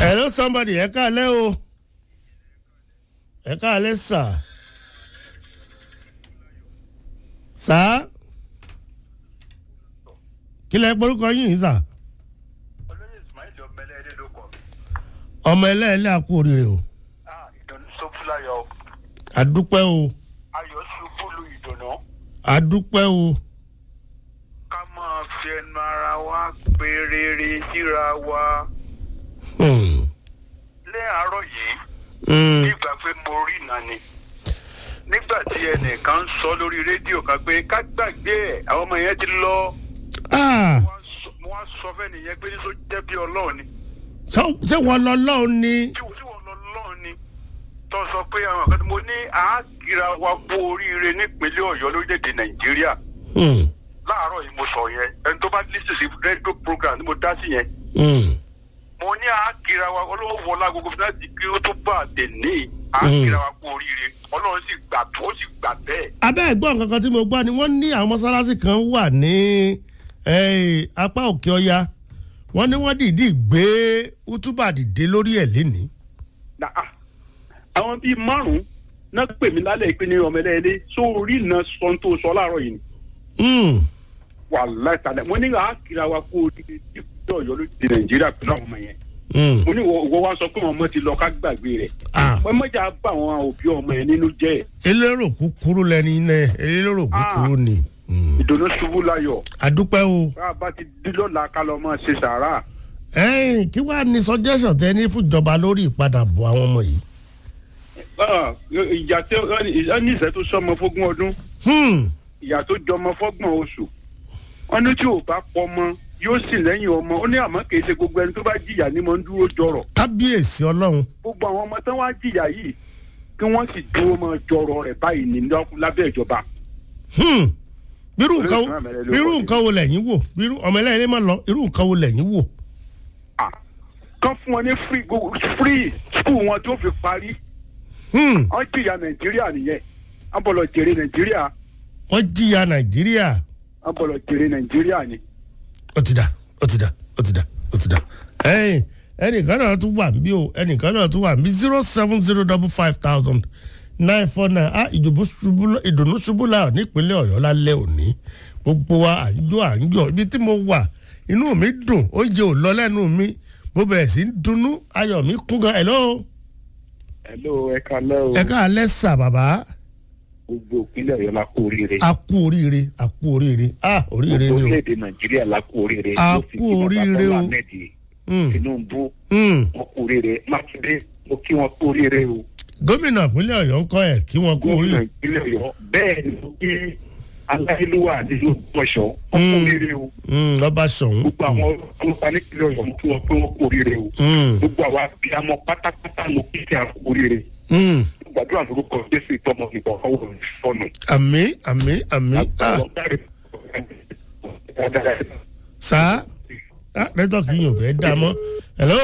hello somebody ẹ káalẹ́ o ẹ káalẹ́ sà sà kí lẹ porúkọ yín sà olóyè ismail ọmọlẹ ẹdẹ ló kọ ọmọ ẹlẹ́ẹ̀lẹ́ àkú oríire o ah ìdùnnú sọfúnlayọ àdúpẹ́ o ayọ̀ ṣubú lu ìdùnnú àdúpẹ́ o ká máa fi ẹnu ara wa pé rere síra wa Hmm. lé àárọ̀ yìí Hmm. nígbà pé mo rí iná ni nígbà tí ẹnìkan ń sọ lórí rédíò kan pé ká gbàgbé ẹ àwọn ọmọ yẹn ti lọ Ah, wọ́n sọ- mo wá sọ fẹ́ nìyẹn pé níṣó jẹ́ bí ọlọ́run ni ṣé- ṣé wọ́n lọ lọ́hùn ni tí tí wọ́n lọ lọ́run ni tó sọ pé àwọn kan tí mo ní àákìra wa kú oríire nípínlẹ̀ ọ̀yọ́ lórílẹ̀‐èdè nàìjíríà Hmm. láàárọ̀ yìí mo sọ yẹn ẹni tó bá lísì sí rédíò program tí mo dá sí yẹn Hmm. mo ní àákìra wa ọlọ́wọ́ wọlá gbogbo fún láti kí ó tó bá àtẹ̀ní àákìra wa kú oríire ọlọ́run sì gbà tó ó sì gbà bẹ́ẹ̀. abẹ́ ẹ̀gbọ́n kankan tí mo gbọ́ ni wọ́n ní àwọn mọ́sálásí kan wà ní eh, apá òkè ọya wọ́n ní wọ́n dìídì gbé útúbà dìde lórí ẹ̀ lénìí. na ah àwọn bíi márùn náà pè mí lálẹ́ ìpín ní ọmọ ẹlẹ́ẹ̀lẹ́ sórí iná sọ tó sọ láàárọ̀ yìí ni Hmm. wà látàlẹ́ mo ní àá kíra wa kó o di ìpínlẹ̀ ọ̀yọ́ ló ti nàìjíríà pẹ̀lú àwọn ọmọ yẹn Hmm. mo ní ìwọ wa sọ pé àwọn ọmọ ti lọ ká gbàgbé rẹ̀ Ah. wọ́n mọ̀jà bá àwọn òbí ọmọ yẹn nínú jẹ́ elérò kúkúrú lẹni iná elérò kúkúrú ni. Hmm. ìdùnnú ṣubú láyọ̀ àdúpẹ́ o. bá a bá ti dín lọ́la ká lọ máa ṣe sàárà ẹ̀yin kí wàá ní suggestion tẹ ní fúnjọba lórí ìpadàbọ̀ àwọn ọmọ yìí. Ah, ìjà tí ó ní ìṣẹ́ tó sọmọ fógún ọdún Hmm. ìyá tó jọmọ fọ́gbọ̀n oṣù wọn ní tí ò bá pọmọ yóò sì lẹ́yìn ọmọ ó ní àmọ́ kì í ṣe gbogbo ẹni tó bá jìyà ni mo ń dúró jọrọ̀ kábíyèsí ọlọ́run. gbogbo àwọn ọmọ tán wá jìyà yìí kí wọ́n sì dúró mọ́ jọrọ̀ rẹ̀ báyìí ní lọ́- lábẹ́ ìjọba. Hmm. bírú nǹkan wo Olóòtú àmẹ́rẹ́ ló bírú kọ́ sí. nǹkan wo lẹ́yìn wò bírú ọmọ ẹlẹ́yìn má lọ irú nǹkan wo lẹ́yìn wò. Ah, kán fún wọn ní free go- free school wọn tó fi parí Hmm. wọ́n jìyà nàìjíríà nìyẹn wọ́n bọ̀ lọ jèrè nàìjíríà wọ́n jìyà nàìjíríà. wọ́n bọ̀ lọ jèrè nàìjíríà ni. ó ti dà ó ti dà ó ti dà ó ti dà. ẹ̀yin ẹnìkan náà tún wà níbí o ẹnìkan náà tún wà níbí zero seven zero double five thousand nine four nine ah ìdùnnú ṣubú ìdùnnú ṣubú láàrọ̀ nípínlẹ̀ ọ̀yọ́ lálẹ́ òní gbogbo wa à ń jó à ń jọ ibi tí mo wà inú mi dùn oúnjẹ ò lọ lẹ́nu mi mo bẹ̀rẹ̀ sí í dunnú ayọ̀ mi kún gan hello hello ẹ kalẹ́ o ẹ káalẹ́ sà bàbá gbogbo ìpínlẹ̀ ọ̀yọ́ la kú oríire a kú oríire a kú oríire ah oríire ni o orílẹ̀-èdè nàìjíríà la kú oríire A Mo sì kú kí bàbá oríire Bọ́lá o. Ahmed Hmm, tinubu hmm. wọn kú oríire mákindé mo kí wọn kú oríire o gómìnà ìpínlẹ̀ ọ̀yọ́ ń kọ́ ẹ̀ kí wọ́n kú gómìnà oríire ìpínlẹ̀ ọ̀yọ́ bẹ́ẹ̀ ni mo kí aláìlúwà nínú bọ̀ṣọ́ wọn kú Mm. oríire o Hmm, lọ́ba sọ̀hún. gbogbo àwọn ọlọ́pàá nípínlẹ̀ ọ̀yọ́ mo kí wọn pé wọn kú oríire o Hmm, gbogbo àwọn abiyamọ pátápátá mo kí kí a kú oríire hmm. gbàdúrà lórúkọ jésù ìtọ́mọ ìbọn ọwọ́ ìfọ̀nù. àmì àmì àmì ah sá ah nẹ́tọ̀kì yìí ò fẹ́ dá mọ́ hello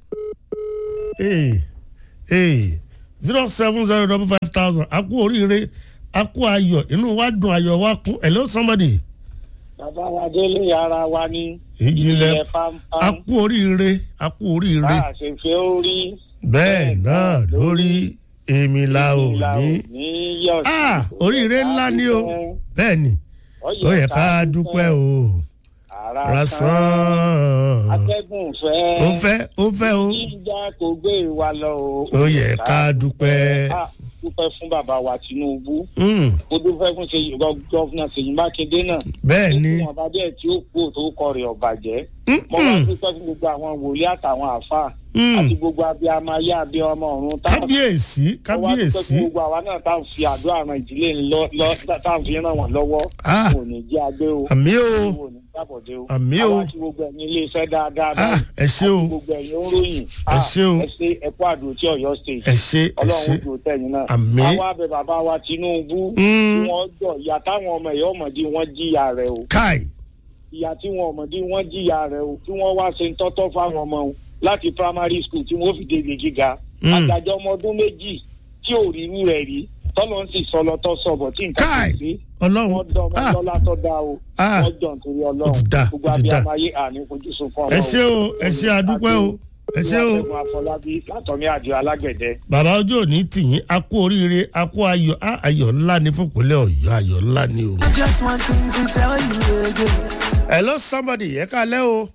ee ee zero seven zero double five thousand a kú oríire a kú ayọ̀ inú wa dùn ayọ̀ wa kún hello somebody bàbá wa délé ara wa ní ìjìnlẹ̀ a pampam kú oríire a kú oríire bá a ṣe fẹ́ orí bẹ́ẹ̀ náà lórí èmi la ò ìlà ní òní yọ̀ sí. ah oríire ńlá ni o bẹ́ẹ̀ ni ó yẹ ká dúpẹ́ o ara san rasán atẹ́gùn fẹ́ ó fẹ́ ó fẹ́ o jíjà kò gbé wa lọ o. ó yẹ ká dúpẹ́. Ah, dúpẹ́ fún bàbá wa tinubu Mm, ó dúpẹ́ fún ṣèyí gọ́fúnà ṣèyí mákindé náà. bẹ́ẹ̀ ni wọn bá díẹ̀ tí ó kú tó kọ rẹ̀ ọ̀bàjẹ́. Mm, mo wá mm, dúpẹ́ fún gbogbo àwọn wòlíì àtàwọn àáfàá mm. àti gbogbo abiyamọ ayé abiyamọ ọ̀run táwọn kábíyèsí wọ́n wá dúpẹ́ kábíyèsí fún gbogbo àwa náà tá à ń fi àdúrà ran ìdílé ńlọ lọ tá à ń fi ràn wọ́n lọ́wọ́ Ah. kò ní jẹ́ agbé o àmì o kò ní jábọ̀dé o Àmì o. àwa tí gbogbo ẹ̀yin ilé iṣẹ́ dáadáa Ah, ẹ ṣé o àti gbogbo ẹ̀yin oníròyìn Ẹ ṣé o. ẹ ṣe ẹ̀kọ́ àdó tí ọ̀yọ́ state ẹ ṣe ẹ ọlọ́run ṣe ó dùn tẹ̀yìn náà Àmì. àwa bẹ bàbá wa tinubu Mm. tí wọ́n jọ ìyá táwọn ọmọ ẹ̀yọ́ ọmọdé wọn jìyà rẹ̀ o káì ìyá tí wọn ọmọdé wọn jìyà rẹ̀ o tí wọ́n wá ṣe ń tọ́tọ́ fáwọn ọmọ o láti primary school tí wọ́n fi débi gíga Mm. àgbàjọ ọmọ ọdún méjì tí ò rí irú rẹ̀ rí tọ́lọ́ ń sì sọlọ tọ́ sọ̀bọ̀ tí nǹkan Káì. kò sí ọlọ́run wọ́n dán ọmọ Ah, lọ́lá tó dá o Ah. wọ́n jọ nítorí Ó ti ọlọ́run dá, gbogbo ó ti dá. abiyamọ ayé àní fojú sunkún ẹ ṣe o ẹ ṣe àdúpẹ́ o ẹ ṣé o Olúwaṣẹ́gun Afọlábí látọ̀mí àjọ alágbẹ̀dẹ. bàbá ojú òní tìyín a kú oríire a kú ayọ̀ á ayọ̀ ńlá ní fúnpínlẹ̀ ọ̀yọ́ ayọ̀ ńlá ní o. I just want thing to tell you again. hello somebody ẹ káalẹ́ o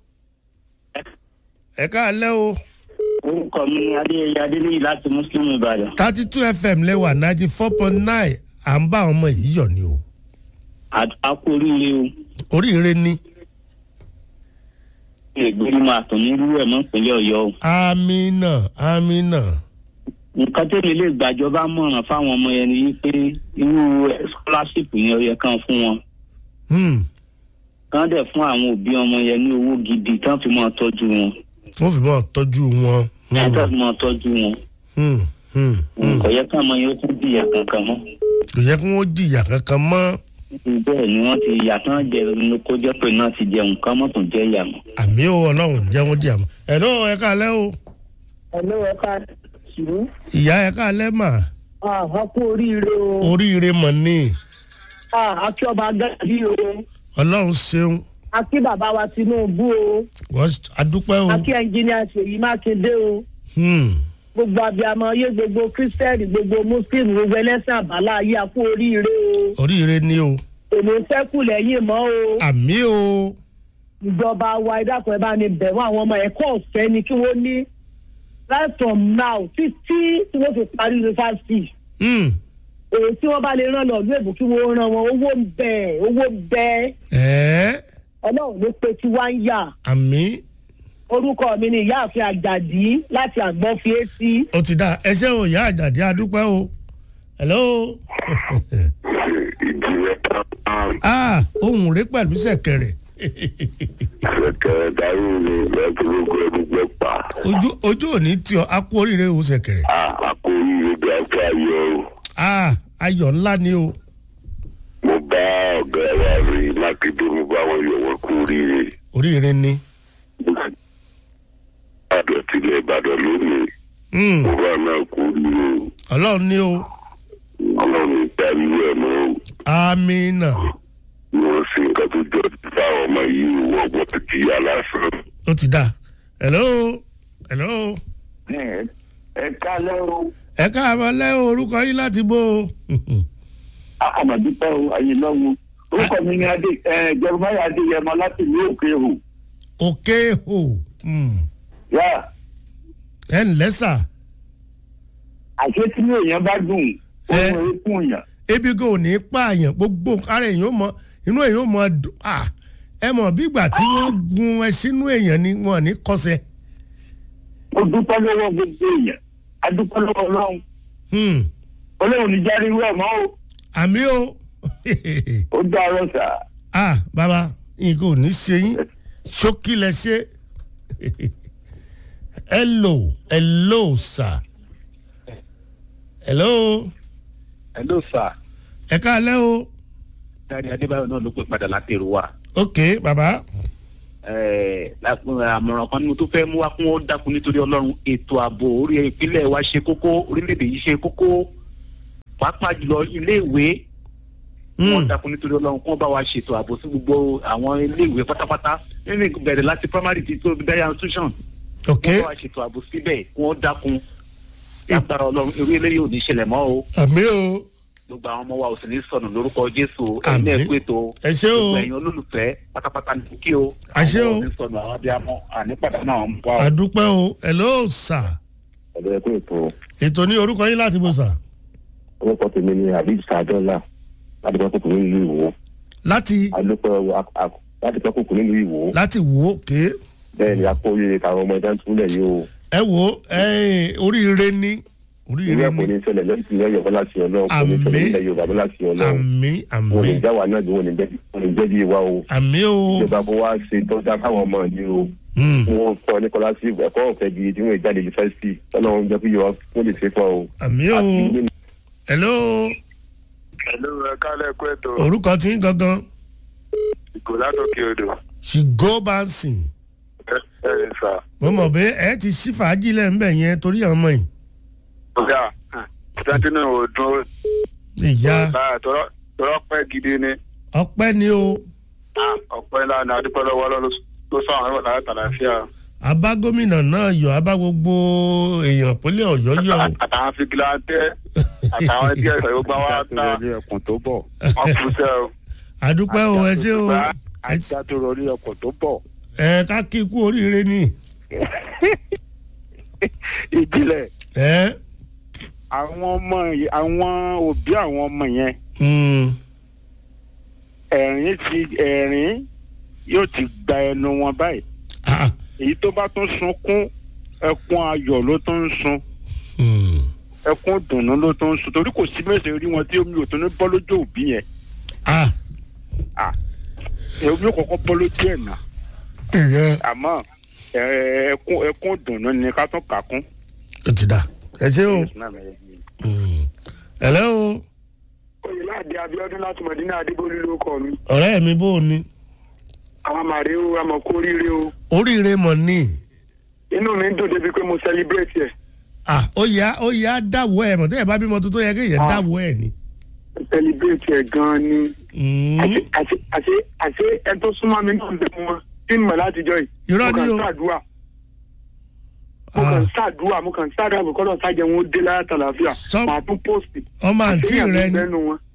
ẹ káalẹ́ o orúkọ mi ni adéyẹyẹ adéníyì láti muslim ìbàdàn thirty two fm lẹ́wà ninety four point nine à ń bá àwọn ọmọ yìí yọ̀ ni o àkó oríire o oríire ni ìgbéni máa tàn ní irú ẹ̀ mọ́ ìpínlẹ̀ ọ̀yọ́ o. amina amina nǹkan tẹ́mi lè gbàjọba mọ̀ràn fáwọn ọmọ yẹn ni wípé irú scholarship yẹn ó yẹ kán fún wọn hmm. kán dẹ̀ fún àwọn òbí ọmọ yẹn ní owó gidi kán fi máa tọ́jú wọn wọ́n fi mọ́ tọ́jú wọn. kán Hmm. fi máa tọ́jú wọn Hmm. Hmm. Hmm. kò yẹ kán ọmọ yẹn ó tún jìyà kankan mọ́ kò yẹ kí wọ́n jìyà kankan mọ́ bẹ́ẹ̀ ni wọ́n ti yà tán jẹ ní kó jẹ́ pé náà ti jẹun kán mọ́ tún jẹ́ ìyà mọ́. àmì ò ọlọ́run jẹ́ wọ́n jìyà mọ́ ẹ̀rọ ẹ káalẹ́ o ẹ̀lọ́ ẹ̀ka ṣùgbọ́n ìyá ẹ káalẹ́ mà àwọn kú oríire o oríire mọ̀ ní àkí ọba gàdí o ọlọ́run ṣeun àkí bàbá wa tinubu o wọ́n adúpẹ́ o. àkí ẹnjìníà ṣèyí mákindé o Hmm. gbogbo abiyamọ ayé gbogbo kírísítẹ́nì gbogbo muslim gbogbo ẹlẹ́sìn àbálá ayé àkú oríire o oríire ni o èmi sẹ́kù lẹ́yìn mọ́ o àmì o ìjọba wa ìdákan ẹ bá ní bẹ̀rù àwọn ọmọ ẹ̀kọ́ ọ̀fẹ́ ni kí wọ́n ní right from now títí tí wọ́n fi parí yunifásitì Hmm. èyí tí wọ́n bá lè rán lọ ìlú èbó kí wọ́n rán wọn owó ń bẹ owó ń bẹ ẹ̀ẹ́ ọlọ́run ló pe tí wá ń yà àmì orúkọ mi ni ìyáàfin àjàdí láti àgbọn fi etí. ó ti dá ẹṣẹ́ o ìyá àjàdí adúpẹ́ o hello ìjìnlẹ̀ kan ah ohun rẹ pẹ̀lú sẹ̀kẹ̀rẹ̀ ṣẹ̀kẹ̀rẹ̀ darí mi lẹ́gbẹ̀rúgbọ̀ ẹgbẹ́ pa ojú ojú òní tí ọ a kú oríire o sẹ̀kẹ̀rẹ̀ àkó oríire bí afẹ́ ayọ̀ o. ah ayọ̀ ńlá ni o mo bá ọ̀gá wa rí mákindé mo bá wọn yọ̀ wọ́n kú oríire. oríire ni ìbàdàn tilẹ̀ ìbàdàn lónìí Hmm. mo bá náà kú oríire o. ọlọ́run ni o ọlọ́run ìparí ẹ̀ mọ́ o. amina ni wọ́n ṣe nǹkan tó jọ fáwọn ọmọ yìí wọ́n gbọ́dọ̀ jìyà lásán. ó ti dá hello hello ẹ kálẹ́ o ẹ káàmọ́ lẹ́ orúkọ yín láti bó o àmàdúpẹ́ o ayé lọ́wọ́ orúkọ mi ni adé ẹ jẹrùmáyà adéyẹmọ láti ìlú òkè hù òkè hò Hmm. yá ẹ ǹlẹ́ sà àṣé tí èèyàn bá dùn ó Ẹ. mọ eékún yàn ebi gan ò ní pààyàn gbogbo ara èèyàn ó mọ inú èèyàn ó mọ dùn ah ẹ mọ̀ bí ìgbà tí wọ́n gun ẹ sínú èèyàn ni wọn ò ní kọsẹ̀ ó dúpẹ́ lọ́wọ́ gbogbo èèyàn a dúpẹ́ lọ́wọ́ ọlọ́run Hmm. ọlọ́run ní jáde irú ẹ̀ mọ́ o àmì o ó dárọ sà ah bàbá nǹkan ò ní ṣe yín ṣókí lẹ ṣe hello hello sir hello hello sir ẹ káalẹ́ o dárí adébáyọ̀ náà ló pè padà láti èrò wa ok bàbá Ẹ̀ẹ́, lápò- àmọ̀ràn kan ní mo tó fẹ́ mú wá fún ó dákun nítorí ọlọ́run ètò ààbò orí ìpínlẹ̀ wa ṣe kókó orílẹ̀-èdè yìí ṣe kókó pàápàá jùlọ iléèwé wọ́n Hmm. dákun nítorí ọlọ́run kí wọ́n bá wa ṣètò ààbò sí gbogbo àwọn iléèwé pátápátá nínú ìbẹ̀rẹ̀ láti primary ti tó dáyà institution ok wọ́n bá wa ṣètò ààbò síbẹ̀ kí wọ́n dákun lágbára ọlọ́run eré eléyìí ò ní ṣẹlẹ̀ mọ́ o àmì o gbogbo àwọn ọmọ wa ò sì ní sọnù lórúkọ jésù ẹ̀yin náà Àmín. pé tó ẹ ṣé o gbogbo ẹ̀yin olólùfẹ́ pátápátá ní kí o Àṣẹ o. àwọn ọmọ ò ní sọnù àwọn abiyamọ ànípàdé náà ń bọ̀ ọ́. àdúpẹ́ o hello sir ọ̀dọ̀ ẹ̀kọ́ ètò ètò ní orúkọ yín láti bó sà orúkọ tèmi ni àbí sàdọ́là láti pẹ́ kókò nílùú ìwò láti adúpẹ́ láti pẹ́ kókò nílùú ìwò láti wò ó ké bẹ́ẹ̀ ni akó oríire káwọn ọmọ ẹja ń túlẹ̀ yìí o ẹ wò ó ẹ oríire ní irú oríire ẹ̀ kò ní ní ṣẹlẹ̀ lẹ́yìn tí lẹ́yìn ọ̀bọ̀ láti ọlọ́run kò ní ṣẹlẹ̀ Àmín. nílẹ̀ yorùbá bọ́ láti ọlọ́run àmì wọn ò ní àmì já wa náà bí wọn ò ní jẹ́ wọn ò ní jẹ́ bí wa o àmì o ìjọba kó wá ṣe tọ́jà káwọn ọmọ ní o Hmm. wọn kọ́ ní kọ́lá sí ẹ̀kọ́ ọ̀fẹ́ gidi tí wọ́n jáde yunifásitì ọlọ́run jẹ́ kí yorùbá wọ́n lè ṣe fún ọ. àmì o hello ẹ̀lú ẹ̀ka lẹ́kọ̀ọ́ ètò orúkọ tí ń gangan ìgò látòkè odò ṣìgó bánsìn ẹ̀rìn sà. mo mọ̀ pé ẹ ti ṣí fàájì lẹ́ńbẹ̀ yẹn torí àwọn ọmọ yìí ọ̀gá sẹ́ńtínú òdùn ìyá tọ́rọ pẹ́ gidi ni ọpẹ́ ni o ọ̀pẹ́ ńlá ni adúpẹ́ lọ́wọ́ ló sọ àwọn ẹ̀wọ̀n láti àlàáfíà abá gómìnà náà yọ abá gbogbo èèyàn pínlẹ̀ ọ̀yọ́ yọ o. àtàwọn fìgìlà tẹ àtàwọn ẹbí ẹsẹ yóò gbà wá ta orí ẹkùn tó bọ̀. wọn kú sẹ o. àdúpẹ́ o ẹ ṣé o ajá tó rọrí ọkọ̀ tó bọ̀. ẹ ká kí ikú oríire ni. ìjìnlẹ̀ ẹ àwọn ọmọ yìí- àwọn òbí àwọn ọmọ yẹn mm, ẹ̀rín ti ẹ̀rín yóò ti gba ẹnu wọn báyìí ah, èyí tó bá tún sunkún ẹkún ayọ̀ ló tún ń sun mm. ẹkún dùnnú ló tún ń sun torí kò sí mẹ́sẹ̀ rí wọn tí omi ò tún ní bọ́ lójú òbí yẹn ah, omi ò kọ́kọ́ bọ́ lójú ẹ̀ náà ìyẹn àmọ́ ẹ- ẹkún ẹkún dùnnú ni ká tún kà kún. ó ti dà ẹ ṣé o. Mm. ẹ̀lẹ́ o oyèládé abiodun láti mọdínà adébólú ló kọ mi ọ̀rẹ́ mi bó o ní. àwọn màrí o àmọ kó ríire o oríire mọ̀ ní. inú mi ń dùn débi pé mo celebrate ẹ ah ó yá ó yá dáwọ́ ẹ̀ mọ̀ tẹ́yẹ̀ bá bímọ tuntun yẹ kéèyàn Ah. dáwọ́ ẹ̀ ni. celebrate ẹ gan ni Mm. àṣe àṣe àṣe àṣe ẹ tó súnmọ́ mi náà ń bẹ wọn tí mo mọ̀ látijọ́ yìí Irọ́ mo ni o. kàn ń ṣàdúrà mo kàn ń ṣàdúrà mo kàn ń ṣàdúrà kò kọ́dọ̀ sájẹ wọn ó dé láyà tàlàfíà Sọ- màá tún post ọmọ àǹtí rẹ ni lẹ́nu wọn.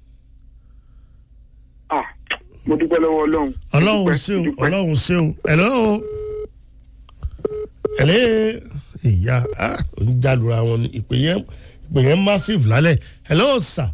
ah mo dúpẹ́ lọ́wọ́ ọlọ́run. Mo ọlọ́run dúpẹ́, ṣeun mo dúpẹ́. ọlọ́run ṣeun ẹ̀lọ́ o ẹ̀lẹ́ ìyá ah, ó ń jálura wọn ni ìpè yẹn ìpè yẹn massive lálẹ́ ẹ̀lọ́ sà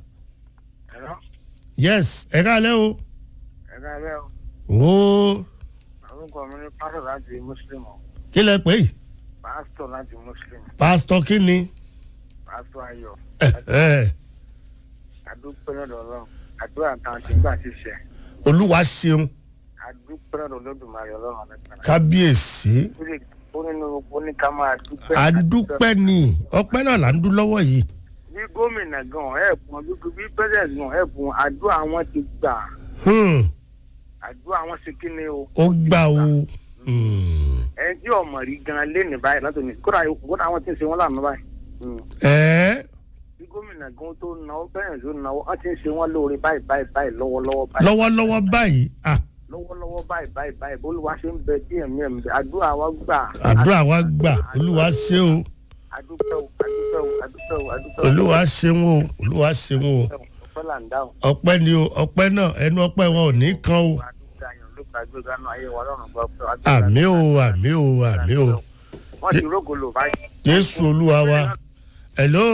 yes ẹ káalẹ́ o ẹ̀ka rẹ̀ o orúkọ mi ní pásítọ̀ láti mùsùlùmí kí lẹ pé yìí pásítọ̀ láti mùsùlùmí pásítọ̀ kí ni pásítọ̀ ayọ̀ ẹ ẹ adúpẹ́ lọ́dọ̀ ọlọ́run àdúrà táwọn ti gbà ti ṣe olúwa ṣeun adúpẹ́ lọ́dọ̀ olódùmarè ọlọ́run nípa kábíyèsí ó nínú gbogbo ní ká máa dúpẹ́ àdúpẹ́ ni ọpẹ́ náà là ń dún lọ́wọ́ yìí bí gómìnà gan ẹ̀bùn dúdú bí pẹ́sẹ̀ntì gan ẹ̀bùn àdúrà wọn ti gbà Hmm, àdúrà wọn ṣe kí ni o ó gbà o Hmm. ẹ tí ọmọ rí gan lé ní báyìí látò ní kódà kódà àwọn tí ń ṣe wọn lànà báyìí Hmm. ẹ bí gómìnà gan tó náwó bẹ́ẹ̀ tó náwó wọ́n ti ń ṣe wọn lóore báyìí báyìí báyìí lọ́wọ́lọ́wọ́ báyìí lọ́wọ́lọ́wọ́ báyìí ah, lọ́wọ́lọ́wọ́ báyìí báyìí báyìí bólúwa ṣe ń bẹ díẹ̀ mí ẹ̀mí àdúrà wa gbà. àdúrà wa gbà olúwa ṣe o àdúpẹ́ o àdúpẹ́ o àdúpẹ́ o àdúpẹ́ o. olúwa ṣeun o olúwa ṣeun o ọpẹ́ là ń dá o. ọpẹ́ ni o ọpẹ́ náà ẹnu ọpẹ́ wọn ò ní kan o àdúgbò ayọ̀ ló gba gbé gánà ayé wa lọ́rùn gbọ́ pé. àmì o àmì o àmì o wọ́n ti rógolo báyìí. jésù olúwa wa hello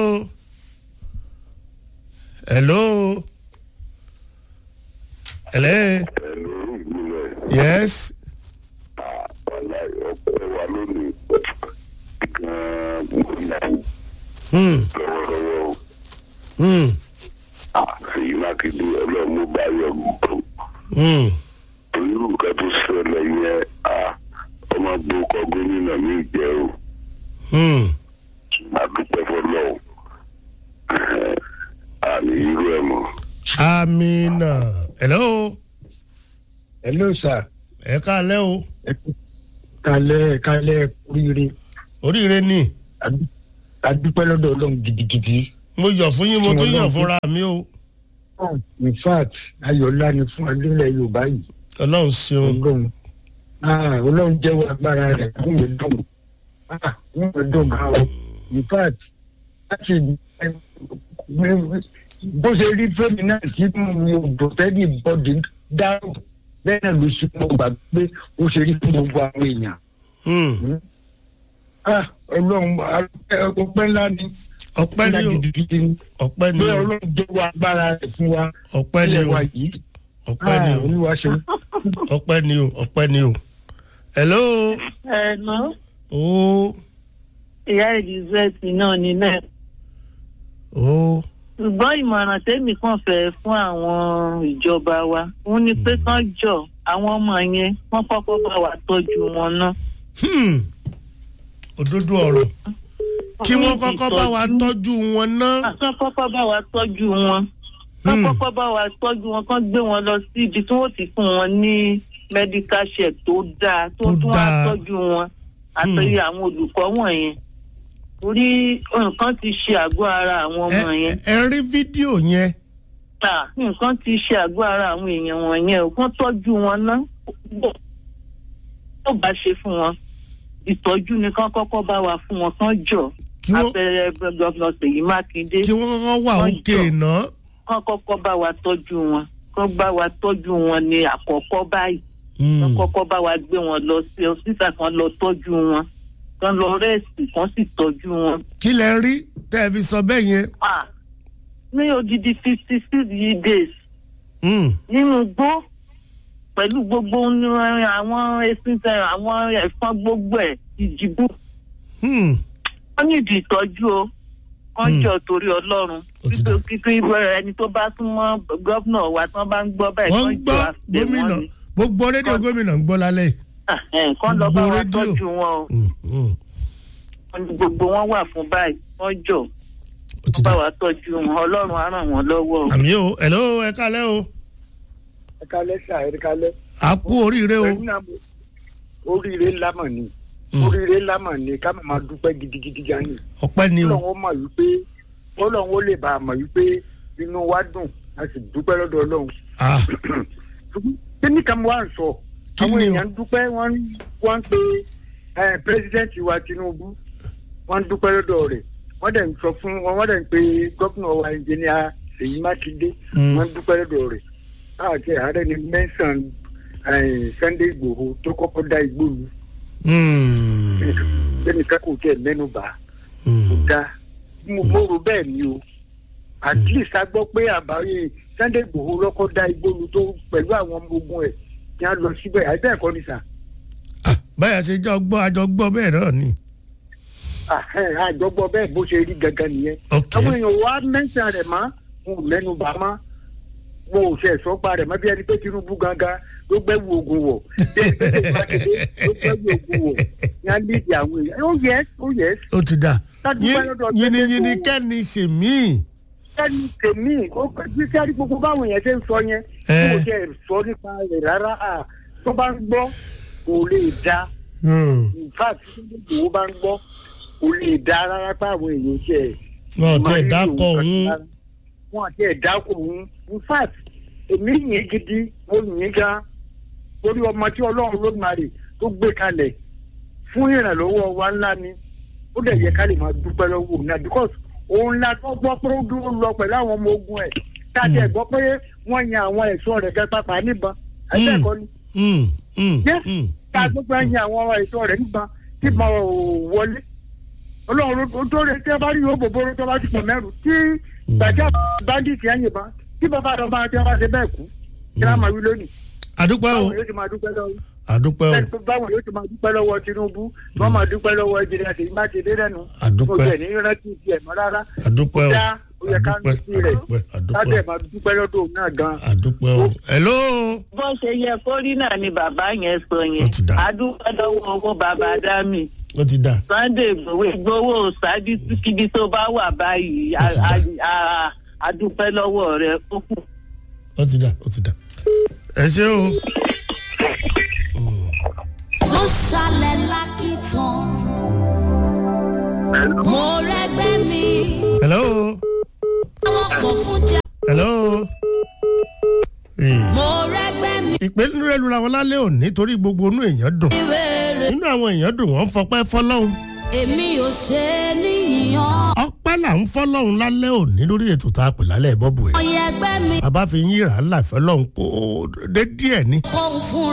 hello hello yes hmm hmm èyí mákindé ọlọ́run bá yọ gbogbo hmm irú nǹkan tó ṣẹlẹ̀ yẹn ọmọ gbókọ gómìnà mi jẹ́ o hmm àdúpẹ́ fọlọ́run àmì irú ẹ̀ mọ́. amina hello hello sir ẹ káalẹ́ o kalẹ kalẹ oríire oríire ni adúpẹ́ lọ́dọ̀ ọlọ́run gidigidi. mo yọ̀ fún yín mo tún yọ̀ fúnra mi o in fact ayọ̀lá ni fún adúlẹ̀ yorùbá yìí. ọlọ́run ṣeun ọlọ́run ah ọlọ́run jẹ́wọ́ agbára rẹ̀ fún mi dùn ah fún mi dùn gan o in fact láti bó ṣe rí fẹ́mi náà tí mi ò dùn tẹ́lẹ̀ bọ́dì dáhùn bẹ́ẹ̀ náà ló ṣe mọ́ gbà pé ó ṣe rí fún gbogbo àwọn èèyàn. Hmm. ah ọlọ́run ọpẹ́ ńlá ni ọpẹ́ ni o gidigidi ni ọpẹ́ ni pé o ọlọ́run jẹ́wọ́ agbára rẹ̀ fún wa ọpẹ́ ni ilẹ̀ o wa yìí ọpẹ́ ni ah o olúwa ṣe ọpẹ́ ni o ọpẹ́ ni o hello ẹ̀nà o ìyá elizabeth náà ní náà o ṣùgbọ́n ìmọ̀ràn tèmi kàn fẹ́ fún àwọn ìjọba wa òun ni pé kán jọ àwọn ọmọ yẹn wọ́n kọ́kọ́ bá wa tọ́jú wọn náà. hmm òdodo ọ̀rọ̀ kí wọ́n kọ́kọ́ bá wa tọ́jú wọn náà kán kọ́kọ́ bá wa tọ́jú wọn kán kọ́kọ́ bá wa tọ́jú wọn kán gbé wọn lọ sí ibi tí wọ́n ti fún wọn ní medical check tó dáa tó Tó tún wá dáa. tọ́jú wọn àtẹ̀yẹ àwọn olùkọ́ wọ̀nyẹn torí nǹkan ti ṣe àgọ́ ara àwọn ọmọ yẹn. ẹ rí fídíò yẹn ta nǹkan ti ṣe àgọ́ ara àwọn èèyàn wọ̀nyẹn ò kán tọ́jú wọn ná bó bá ṣe fún wọn ìtọ́jú ni kán kọ́kọ́ bá wa fún wọn kán jọ Kí wọ́n- abẹ́rẹ́ gọ́vnà Ṣèyí Mákindé kí wọ́n kọ́kọ́ wà Wọ́n òkè jọ. náà. kán kọ́kọ́ bá wa tọ́jú wọn kán bá wa tọ́jú wọn ní àkọ́kọ́ báyìí kán kọ́kọ́ bá wa gbé wọn lọ sí ọsítà kan lọ tọ́jú wọn kán lọ rẹ́ẹ̀sì kán sì tọ́jú wọn. kí lẹ rí tẹ́ ẹ fi sọ bẹ́ẹ̀ yẹn. Ah, ní odidi fifty six days Mm. nínú igbó pẹ̀lú gbogbo ní àwọn esin tẹ àwọn ẹ̀fọn gbogbo ẹ̀ ìjìbú Hmm. wọ́n nídìí ìtọ́jú o wọ́n Hmm. jọ torí ọlọ́run kíkí ẹni tó bá súnmọ́ gọ́vnà wa tí wọ́n bá ń gbọ́ báyìí wọ́n kán ń jọ gbọ́ àfẹ́ wọn gómìnà ni gbogbo rédíò gómìnà ń gbọ́ lálẹ́ yìí. Ẹ̀hẹ́n, kán lọ bá Gbogbo wa rédíò. tọ́jú wọn o Mm. Wọ́n ní gbogbo wọn wà fún báyìí wọ́n jọ wọ́n bá wa tọ́jú wọn ọlọ́run á ràn wọ́n lọ́wọ́ o. àmì o hello ẹ kálẹ́ o ẹ kalẹ́ sà ẹ kalẹ́. a kú oríire o. Ẹ̀yin náà mo- oríire ńlá mọ̀ ni oríire ńlá mọ̀ ni ká máa dúpẹ́ gidigidi gan ni. ọpẹ́ ni o. ọlọ́run ó mọ̀ wípé ọlọ́run ó lè bá a mọ̀ wípé inú wa dùn a sì dúpẹ́ lọ́dọ̀ ọlọ́run. Ah. kí ni ká mo wá ń sọ àwọn èèyàn ń dúpẹ́ wọ́n ń- wọ́n ń pe eh, president wa Tinubu wọ́n ń dúpẹ́ lọ́dọ̀ rẹ̀ wọ́n dẹ̀ ń sọ fún wọn wọ́n dẹ̀ ń pe gómìnà wa engineer Ṣèyí Mákindé Mm. wọ́n ń dúpẹ́ lọ́dọ̀ rẹ̀ káàkiri ààrẹ ni mẹ́sàn-án Sunday Igboho tó kọ́kọ́ dá igbó lu ẹnìkan kò tẹ̀ mẹ́nu bà kò dá mo mo rò bẹ́ẹ̀ ni o at least a gbọ́ pé àbáyé Sunday Igboho lọ́kọ́ dá igbó lu tó pẹ̀lú àwọn ọmọ ogun ẹ̀ kí wọ́n lọ síbẹ̀ àìsí ẹ̀kọ́ ni sà. báyà ṣe jọ gbọ́ àjọ gbọ́ bẹ́ẹ̀ náà ni. àjọgbọ́ bẹ́ẹ̀ bó ṣe rí gangan nìyẹn. àwọn èèyàn wa mẹ́sàn-án rẹ̀ mọ́ mo ò mẹ́nu bà mọ́ mo ò ṣe ẹ̀sọ́pa rẹ̀ mọ́ bí ẹni pé Tinubu gangan ló gbẹ́wò ogun wọ̀ bí ẹni pé Ṣèyí Mákindé ló gbẹ́wò ogun wọ̀ ní á lídìí àwọn èèyàn ó yẹ ó yẹ. ó ti dà Ládùúgbò lọ́dọ̀ yìnyínyìnyín kẹ́ni ṣe míì. kẹ́ni tèmi ó kọjú sí àrí gbogbo báwọn yẹn ṣe ń sọ yẹn Eh. kó o jẹ́ sọ nípa rẹ̀ rárá à tó bá ń gbọ́ kò lè da in fact tí ó bá ń gbọ́ kò lè da rárá pé àwọn èèyàn ṣe ẹ̀ wọn ò tẹ máa ń dákọ lò òun. rárá. wọn àti ẹ̀dá kò ń in fact èmi yìn gidi mo yìn gan torí ọmọ tí ọlọ́run lódùmarè tó gbé kalẹ̀ fún ìrànlọ́wọ́ wa ńlá ni ó dẹ̀ yẹ ká lè máa dúpẹ́ lọ́wọ́ òun náà because òun la tó gbọ́ pé ó dúró lọ pẹ̀lú àwọn ọmọ ogun ẹ̀ tá a tẹ̀ gbọ́ pé wọ́n yan àwọn ẹ̀ṣọ́ rẹ̀ kẹ́ pápá níbọn ẹ̀ṣẹ̀ ẹ̀kọ́ ni Yes, tá a gbọ́ pé wọ́n yan àwọn ẹ̀ṣọ́ rẹ̀ níbọn tí mo wọlé ọlọ́run ló tó rẹ̀ tí a bá rí yóò bòbóró tó bá ti pọ̀ mẹ́rù tí gbàjá bandit yẹn yìnbọn tí bàbá àdọ́gba tí wọ́n bá ṣe bẹ́ẹ̀ kú kí wọ́n máa wí lónìí. àdúpẹ́ o báwo yóò ti máa dúpẹ́ lọ́wọ́ àdúpẹ́ o bẹ́ẹ̀ báwo yóò ti máa dúpẹ́ lọ́wọ́ Tinubu wọ́n máa dúpẹ́ lọ́wọ́ ẹ̀jẹ̀ àti Mákindé lẹ́nu Àdúpẹ́. mo jẹ̀ ní rántí tiẹ̀ mọ́ rárá àdúpẹ́ o dá ó yẹ ká ní sí rẹ̀ àdúpẹ́ àdúpẹ́ lábẹ́ máa dúpẹ́ lọ́dọ̀ òun náà gan. àdúpẹ́ o. hello. bó ṣe yẹ kó rí náà ni bàbá yẹn sọ yẹn adúpẹ́ lọ́wọ́ owó bàbá dámì ó ti dà. Sunday Igboho Igboho ṣáájú kíbi tó bá wà báyìí a- a- a- adúpẹ́ lọ́wọ́ rẹ̀ ó kù. ó ti dà ó ti dà. ẹ ṣé o. tó ṣàlẹ̀ lákìtàn. mo rẹ́gbẹ́ mi. hello. àwọn pọ̀ fún jà. hello. mo rẹ́gbẹ́ mi. ìpínlẹ̀ rẹ̀ lura wọn lálẹ́ òní torí gbogbo inú èèyàn dùn. inú àwọn èèyàn dùn wọ́n fọpẹ́ fọlọ́hún. èmi ò ṣe é níyàn. ọpẹ́ là ń fọlọ́hún lálẹ́ òní lórí ètò tá a pè lálẹ́ bọ́bù ẹ̀. ọyẹ ẹgbẹ́ mi. bàbá fi yín rà á láìfẹ́ lọ́hún kó dé díẹ̀ ni. kó fún